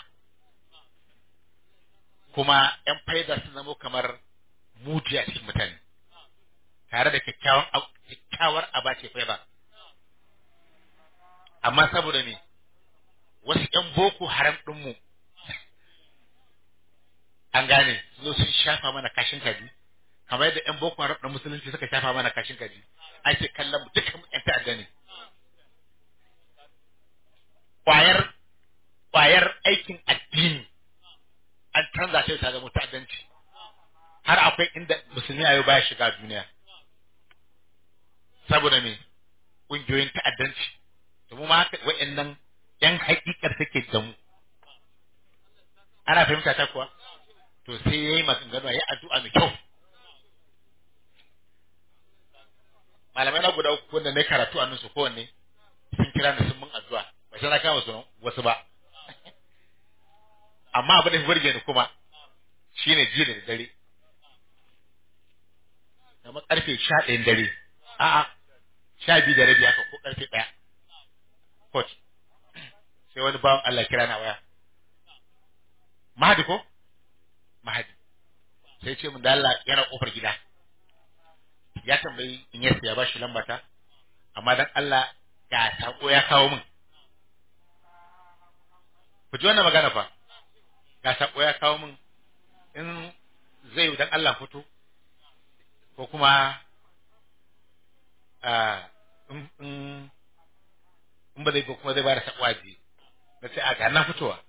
kuma ‘yan faida sun zamo kamar muji a cikin mutane, tare da kyakkyawan ab- kyakkyawar aba ce faida. Amma saboda ne, wasu ‘yan boko haram ɗinmu an gane su zo sun shafa mana kashin kaji, kamar yadda ‘yan boko haram ɗin musulunci suka shafa mana kashin kaji, ake kallon mu dukkan ‘yan ta'adda ne. Kwayar, kwayar aikin addini an canza shi ta zama ta'addanci har akwai inda musulmi a yau baya shiga duniya saboda me ƙungiyoyin ta'addanci da mu ma haka wa'annan yan haƙiƙar take da mu ana fahimta ta kuwa to sai yayi maganganu yayi addu'a mai kyau malamai na guda uku wanda na karatu a nan su kowanne sun kira ni sun mun addu'a ba sai na kama su wasu ba amma abin da ya burge ni kuma shine jiya da dare kamar karfe sha ɗayan dare a'a sha biyu da rabi haka ko karfe ɗaya coach sai wani bawan Allah kira na waya Mahadi ko Mahadi sai ce mun da Allah yana kofar gida ya tambayi in yasa ya bashi lambata amma dan Allah ga sako ya kawo min ku ji wannan magana fa ga sako ya kawo min in zai dan Allah fito ko kuma a in in in ba zai ko kuma zai bada sako aji na ce a ga na fitowa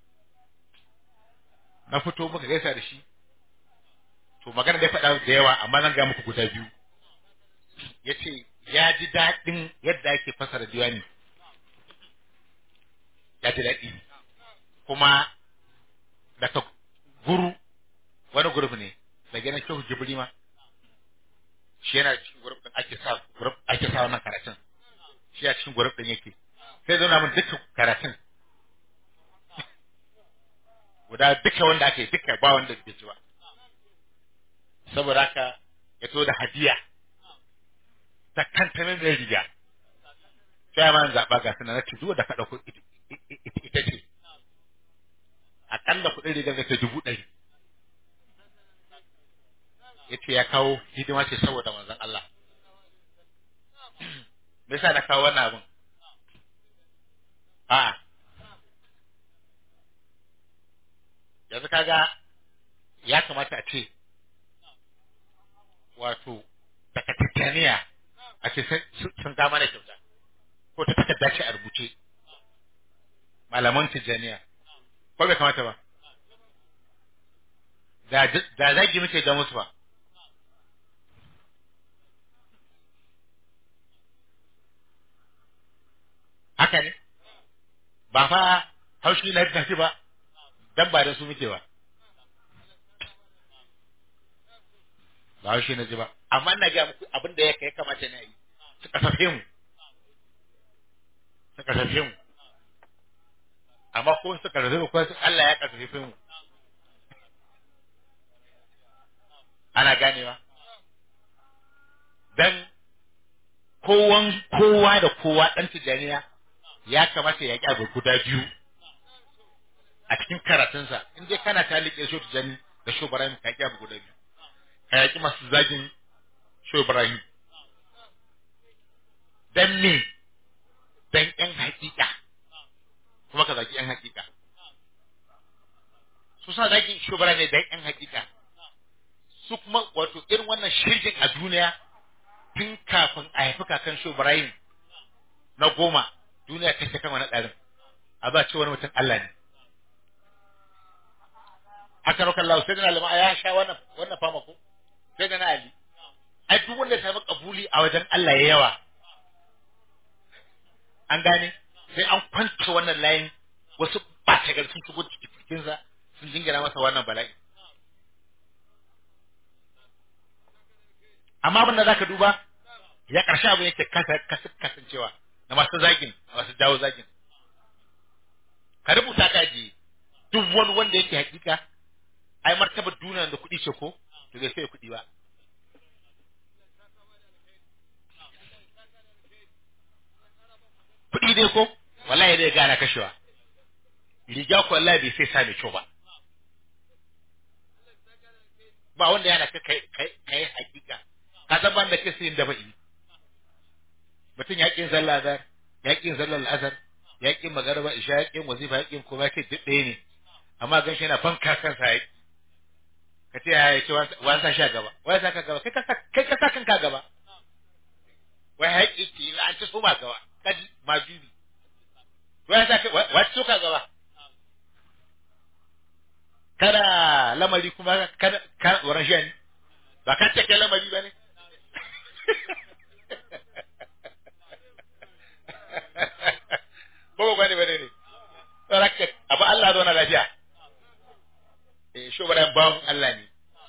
na fito muka gaisa da shi to magana da ya faɗa da yawa amma zan ga muku guda biyu ya ce ya ji daɗin yadda ake fasara diwani ya ji daɗi kuma daga guru wani guruf ne da gina kyau jibiri ma shi yana cikin guruf din ake sa guruf ake sa wannan karatun shi a cikin guruf din yake sai zauna min dukkan karatun guda duka wanda ake duka ba wanda bai ji ba saboda haka ya to da hadiya ta kanta min mai riga sai ma zaɓa ga sunan na ce duk da ka ɗauko ita ce akalla kuɗin rigar da ta dubu ɗari ya ce ya kawo hidima ce saboda manzon Allah me yasa na kawo wannan abin a yanzu kaga ya kamata a ce wato daga tattaniya a ce sun ga mana kyauta ko ta takarda ce a rubuce malaman tijjaniya ko bai kamata ba da zagi muke ga musu ba haka ne ba fa haushi na tafi ba dan ba da su muke ba ba haushi na ji ba amma ina ga muku abin da ya kamata na yi su kasafe mu su kasafe mu amma ko su kasafe mu ko su Allah ya kasafe mu ana ganewa dan kowan kowa da kowa dan tijaniya ya kamata ya ƙi guda biyu a cikin karatunsa in dai kana ta liƙe shi tijani da shi Ibrahim ka ƙi guda biyu ka yaƙi masu zagin shi Ibrahim dan me dan ƴan haƙiƙa kuma ka zagi ƴan haƙiƙa su sa zagin shi Ibrahim ne dan ƴan haƙiƙa su kuma wato irin wannan shirgin a duniya tun kafin a haifi kakan shi Ibrahim na goma duniya ta kan wani ɗarin a ba ce wani mutum Allah ne haka rokan Allah sai da alama ya sha wannan wannan fama ko sai da na Ali ai duk wanda ya samu kabuli a wajen Allah ya yawa an gane sai an kwance wannan layin wasu ɓata gari sun shigo cikinsa sun jingina masa wannan bala'i amma abin da zaka duba ya ƙarshe abin yake kasancewa na masu zagin masu jawo zagin ka rubuta ka ji duk wani wanda yake hakika ai martabar duniya da kuɗi ce ko to bai sai kuɗi ba kuɗi dai ko wallahi dai gana kashewa riga ko wallahi bai sai sa mai kyau ba ba wanda yana ka kai kai kai hakika ka san ban da ke sayin da bai mutum ya kin sallah azhar ya kin sallar azhar ya kin magarba isha ya kin wazifa ya kin kuma ke duk ɗaya ne amma gan shi yana banka kansa ya ka ce ya ce wani sa sha gaba wani sa ka gaba kai ka sa kai ka sa kanka gaba wai haƙi ce an ci soma gaba kaji majubi wai sa ka wai ci ka gaba kada lamari kuma kada ka tsoron shi ne ba ka cike lamari ba ne ba ba ne ba ne ne saraka abu Allah zo na lafiya eh shi ba bawon Allah ne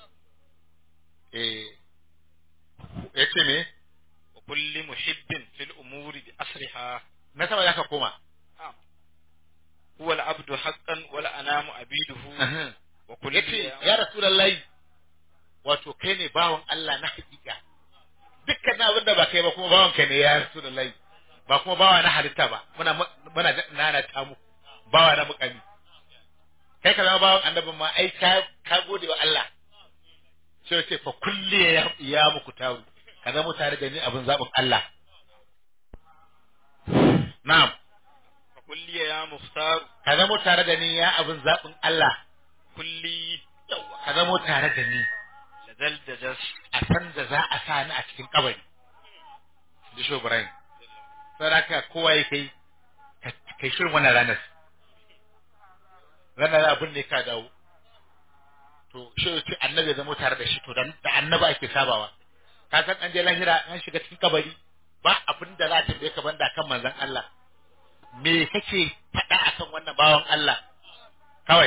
eh yace me wa kulli muhibbin fil umuri bi asriha na sama zaka koma huwa al-abdu haqqan wal anamu abiduhu wa kulli yace ya rasulullahi wato kai ne bawon Allah na hakika dukkan abin da ba kai ba kuma bawon kai ne ya rasulullahi ba kuma bawa na halitta ba muna muna nana ta mu bawa na mukami kai ka zama bawan annabin ma ai ka ka gode wa Allah sai ce fa kulli ya ya muku taru ka zama tare da ni abin zabin Allah na'am fa kulli ya muhtar ka zama tare da ni ya abin zabin Allah kulli ka zama tare da ni lazal dajas a san da za a sa ni a cikin kabari da shi Ibrahim saraka kowa ya kai kai shirin wannan ranar ranar abin ne ka dawo to shi ce annabi ya zama tare da shi to da annaba ake sabawa ka san an je lahira an shiga cikin kabari ba abin da za ta bai ka banda kan manzon Allah me kake faɗa akan wannan bawan Allah kawai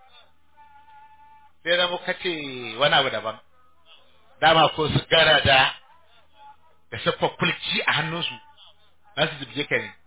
sai zama kace wani abu daban dama ko su gara da da siffar kulki a hannunsu za su zubje ka ne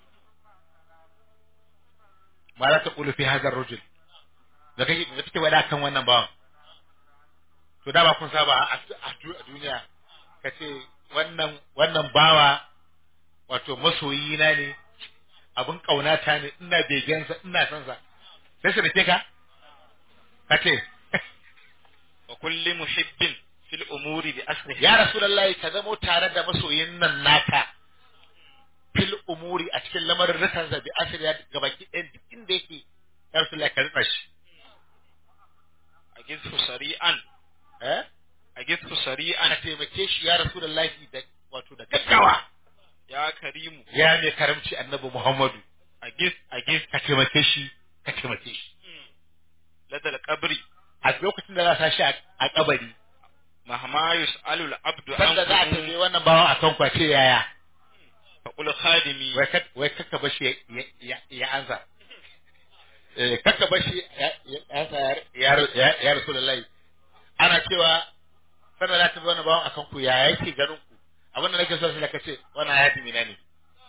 ma za ta ƙulu fi hazar rujul da kake da kake wada kan wannan bawan to dama kun saba a duniya ka ce wannan wannan bawa wato masoyi na ne abin ƙaunata ne ina begensa ina son sa sai su rike ka ka ce wa kulli muhibbin fil umuri bi asriha ya rasulullahi ka zamo tare da masoyin nan naka fil umuri a cikin lamarin rikan zabi asiri ya gabaki ɗayan duk inda yake ya rasulullahi ka rika shi agithu sari'an eh agithu ana sari'an taimake shi ya rasulullahi da wato da gaggawa ya karimu ya mai karamci annabi muhammadu agith agith ka taimake shi ka taimake shi ladal qabri a lokacin da za sa shi a kabari mahma yus'alu al-abdu sanda za a anhu tambaye wannan bawan a kan kwace yaya fa qul khadimi wai kak wai kakka bashi ya ya ya ansa eh kakka bashi ya ya ansa ya ya ya rasulullahi ana cewa sanda za ta wannan bawan akan ku ya yake ganin ku abin da nake so sai ka ce wannan hayati mina ne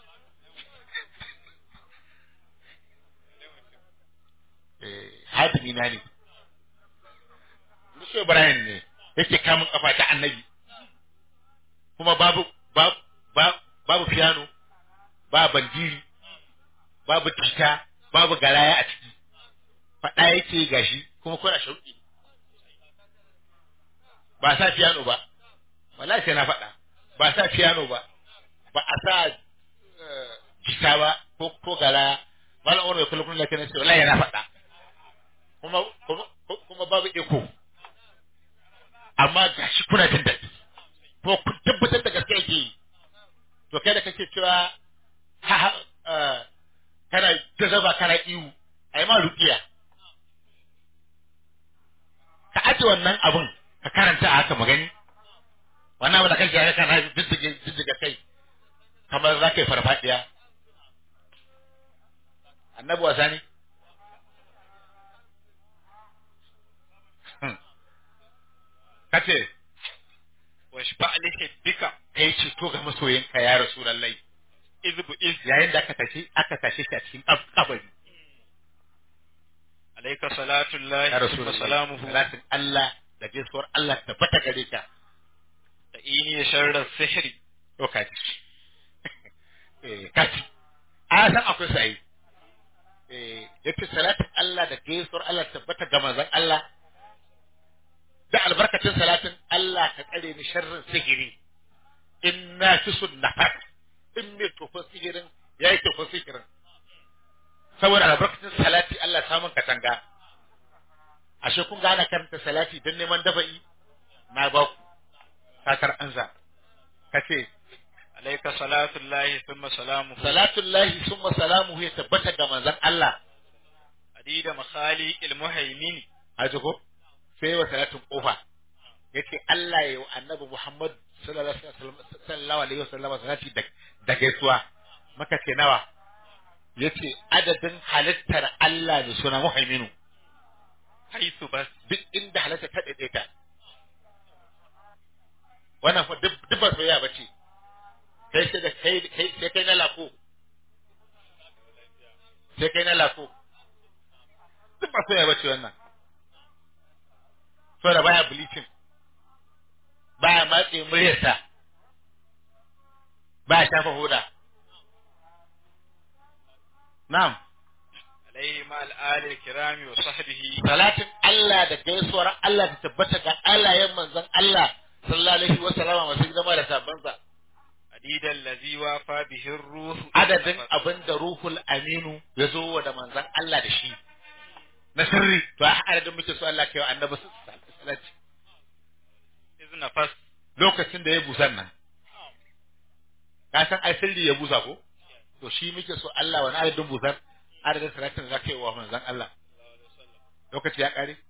eh hayati mina ne Musa Ibrahim ne yake kamun kafa ta annabi kuma babu babu babu piano ba bandiri babu tita babu garaya a ciki faɗa yake gashi kuma kuna shauƙi ba sa piano ba wallahi sai na faɗa ba sa piano ba ba a sa jita ba ko ko garaya malam wani kullum kullum lafiya sai wallahi yana faɗa kuma kuma kuma babu eko amma gashi kuna jin daɗi ko kun tabbatar da gaske yake yi to kai da kake cewa ha ha kana jazaba kana iwu ai ma ruqiya ka aje wannan abun ka karanta a haka magani wannan abin da kake ga kana jijjige jijjiga kai kamar za ka yi farfadiya annabi wasa ne Hmm. kace washfa li hibbika kai ceto ga masoyinka ya rasulullahi izbu iz yayin da aka tashi aka tashi shi a cikin kab- kabari alayka salatu llahi ya wa rasulullahi salamuhu salatin Allah da gaisuwar Allah tabbata gare ka da ini sharra sihri to kaji eh kaji a san akwai sai eh yace salatin Allah da gaisuwar Allah tabbata ga manzon Allah da albarkacin salatin Allah ka tsare ni sharrin sihiri inna fi sunnafat in me tofin sihirin yayi tofin sihirin saboda albarkacin salati Allah samun katanga ashe kun gane karanta salati don neman dafa'i na ba ku sakar anza kace alayka salatu llahi thumma salamuhu salatullahi summa salamuhu ya tabbata ga manzon Allah adida makhali al muhaymin haji ko sai wa salatin kofa yace Allah ya yi wa annabi Muhammad sallallahu alaihi wasallam sallallahu alaihi wasallam salati da da gaisuwa maka ce nawa yace adadin halittar Allah da suna muhaiminu haythu bas duk inda halitta ta daidaita wannan fa duk duk ba soyayya bace kai sai da kai kai sai kai na lako sai kai na lako duk ba soyayya bace wannan saboda baya bleaching baya matse muryarsa baya shafa hoda na'am alayhi ma al ali al kirami wa sahbihi salatin Allah da gaisuwar Allah ta tabbata ga alayen manzon Allah sallallahu alaihi wa sallama masu zama da sabansa adida allazi wafa bihi ar-ruh adadin abin da ruhul aminu ya zo wa da manzon Allah da shi na sirri to a adadin muke so Allah kai wa annabi salati izna fas lokacin da ya busan nan ka san ai sirri ya busa ko to shi muke so Allah wani adadin busan adadin salatin da zaka yi wa manzon Allah lokaci ya kare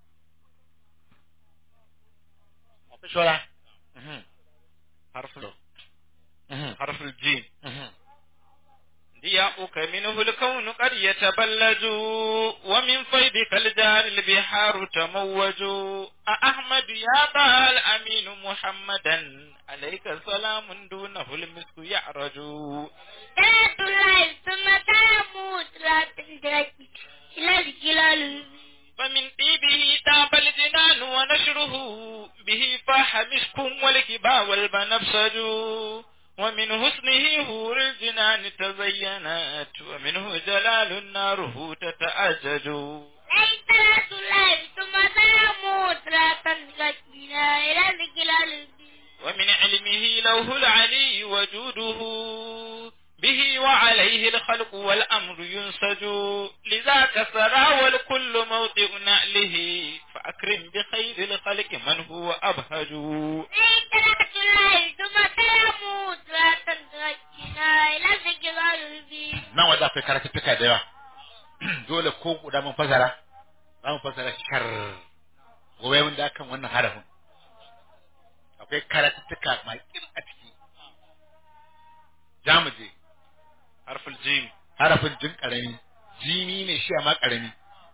shora mhm harful mhm harful jim mhm ضياؤك منه الكون قد يتبلج ومن فيضك الجار البحار تموج أحمد يا طه الأمين محمدا عليك سلام دونه المسك يعرج صلاة الله ثم سلامه صلاة تركي إلى الجلال فمن طيبه تاب الجنان ونشره به فاح مسك والكبا والبنفسج ومن حسنه هور الجنان تزينت ومنه جلال النار تتأجج أي صلاة الله ثم سلامه صلاة تركي إلى الجلال ومن علمه لوه العلي وجوده به وعليه الخلق والأمر ينسج لذاك سرى والكل موطئ نأله فأكرم بخير الخلق من هو أبهج أي صلاة الله ثم سلامه صلاة تركي إلى الجلال nan waje akwai karatuttuka da yawa dole ko guda mun fasara za mu fasara shar gobe mun da kan wannan harafin akwai karatuttuka mai kin a ciki za mu je حرف الجيم harafin jin karami jini ne shi amma karami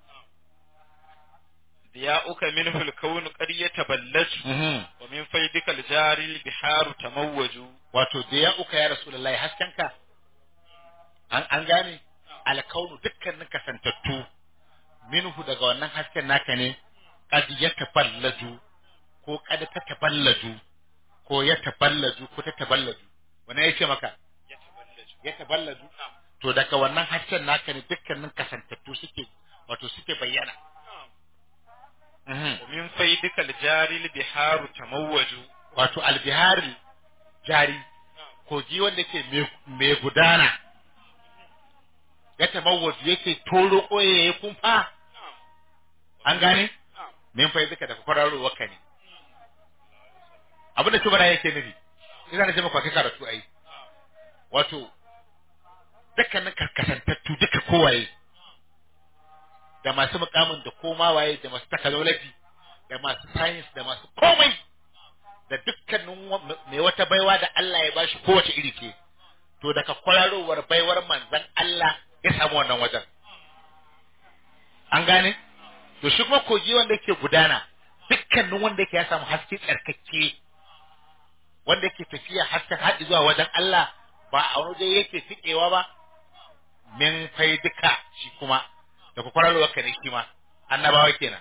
ضياؤك منه الكون قد يتبلج ومن فيدك الجاري البحار تموج wato da ya uka ya rasulullahi haskenka an an gane alkaunu dukkanin kasantattu minhu daga wannan hasken naka ne kad ya taballaju ko kad ta taballaju ko ya taballaju ko ta taballaju wannan yace maka ya taballaju to daga wannan hasken naka ne dukkanin kasantattu suke wato suke bayyana Mhm. ومن فيدك الجاري البحار تموج wato albihari jari kogi wanda ke mai gudana ya tabawwaju yake toro koye ya kumfa an gane min fa duka daga kwararo ka ne abin da tubara yake nufi ina da jama'a kai karatu ai wato dukkanin karkasantattu duka kowaye da masu mukamin da koma waye da masu technology da masu science da masu komai da dukkanin wa- mai wata baiwa da Allah ya bashi kowace iri ce to daga kwararowar baiwar manzon Allah ya samu wannan wajen an gane to shi kuma kogi wanda yake gudana dukkanin wanda yake ya samu haske tsarkake wanda yake tafiya hasken haɗi zuwa wajen Allah ba a wani waje yake tikewa ba min fai duka shi kuma da kwakwararwa ka ne shi ma annabawa kenan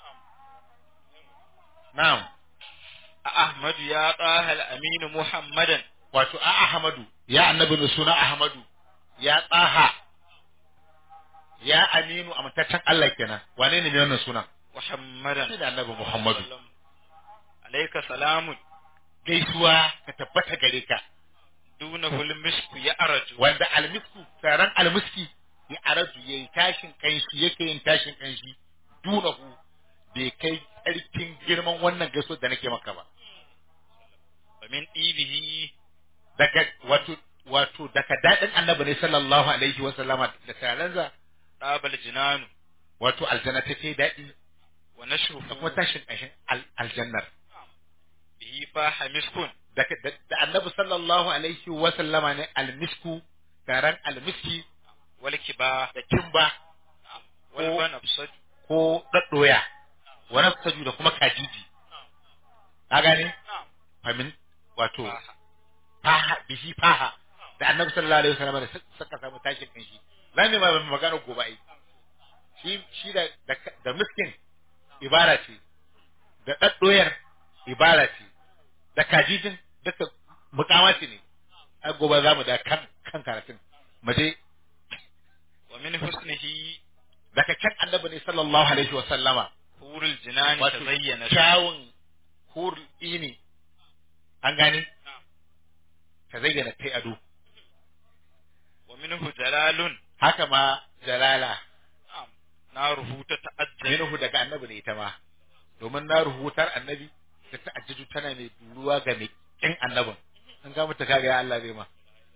na'am Ahmadu ya tsaha al-aminu Muhammadan wato a Ahmadu ya annabi mai suna Ahmadu ya tsaha ya aminu amintaccen Allah kenan wane ne mai wannan sunan Muhammadan shi da annabi Muhammadu alayka salamun gaisuwa ka tabbata gare ka dunahu al-misku ya araju wanda almisku taron almiski ya araju yayi tashin kanshi yake yin tashin kanshi dunahu bai kai tsarkin girman wannan gaisuwa da nake maka ba wa min ibihi daga wato wato daga dadin annabi ne sallallahu alaihi wa sallama da taranza dabal jinanu wato aljanna take daɗi wa nashruhu da kuma tashin ƙanshin al- aljannar bihi faha miskun da, da, da annabi sallallahu alaihi wa sallama ne almisku taron almiski wal kiba da kimba wal Ko- banabsat ko daddoya wani saju da kuma kajiji ka gane famin wato faha faha bihi faha da annabi sallallahu alaihi wa sallama da suka samu tashin ƙanshi za mu yi ma magana gobe ai shi shi da da, da miskin ibara ce da daddoyar ibara ce da kajijin duka mukamati ne ai gobe za mu da kan kan karatun mu je wa min husnihi daga kan annabi ne sallallahu alaihi wa sallama hurul jinani wato tazayyana kyawun hurul ini an gane ta zayyana kai ado wa minhu jalalun haka ma jalala naruhu ta ta'ajjal minhu daga annabi ne ita ma domin na rubutar annabi ta ta'ajjuju tana mai duruwa ga mai kin annabin an ga mutu kaga ya Allah zai ma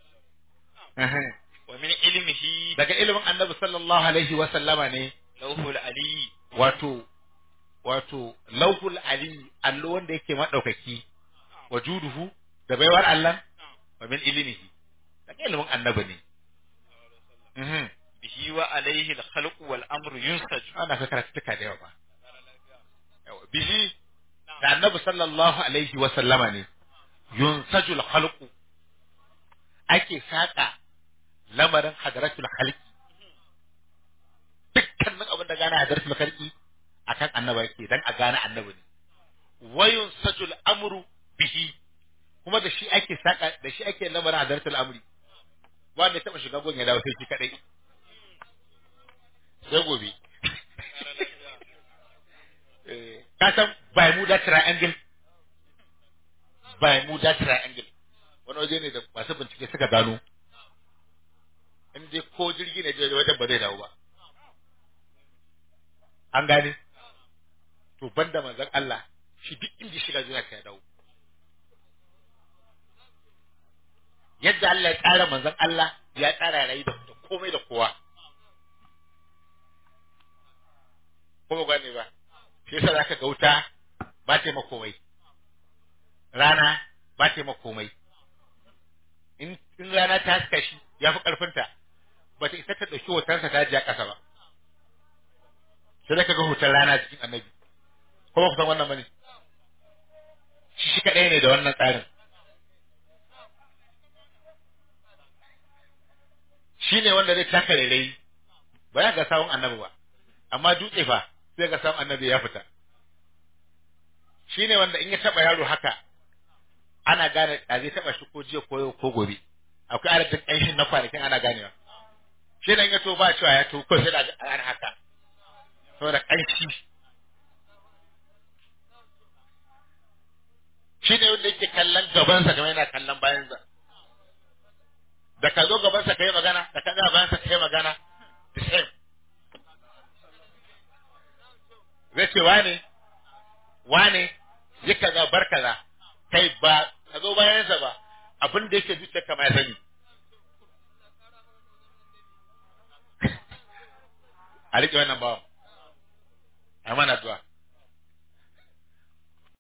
wa min ilmihi daga ilimin annabi sallallahu alaihi wa sallama ne lawhul ali wato wato lauhul ali allo wanda yake madaukaki wa juduhu da baiwar Allah wa min ilmihi daga ilimin annabi ne mhm bihi wa alayhi al-khalqu wal amru yunsaju ana ka karatuka da yawa ba Yawa, bihi da annabi sallallahu alaihi wa sallama ne yunsajul khalqu ake saka lamarin hadratul khalqi dukkanin abin da gane hadratul khalqi akan annaba yake dan a gane annabi ne wa yunsajul amru bihi kuma da shi ake saka da shi ake lamarin hadratul amri wanda ya taba shiga gon ya dawo sai shi kadai sai gobe Eh, ka san Bermuda Triangle Bermuda Triangle wani waje ne da masu bincike suka gano in dai ko jirgi ne je wajen ba zai dawo ba an gane to banda manzon Allah shi duk inda shiga zuwa ka ya dawo yadda Allah ya tsara manzon Allah ya tsara rayu da da komai da kowa ko ba gane ba shi yasa zaka ga wuta ba ta maka komai rana ba ta maka komai in in rana ta haska shi ya fi karfinta ba ta isa ta ɗauki hotonsa ta ji a ƙasa ba sai da ka ga hoton rana cikin annabi ko ba ku san wannan bane shi shi kaɗai ne da wannan tsarin shi ne wanda zai taka rairayi ba ya ga sawun annabi ba amma dutse fa sai ga sawun annabi ya fita shi ne wanda in ya taɓa yaro haka ana gane a zai taɓa shi ko jiya ko yau ko gobe akwai adadin ƙanshin na kwanakin ana ganewa shi nan ya to ba cewa ya to ko sai da ana haka saboda ƙanshi shi ne wanda yake kallon gabansa kamar yana kallon bayansa da ka zo gabansa ka yi magana da ka ga bayansa ka yi magana the same zai ce wane wane yi kaza bar kaza kai ba ka zo bayansa ba abin da yake zuciya kama ya sani a riƙe wannan bawan a mana addu'a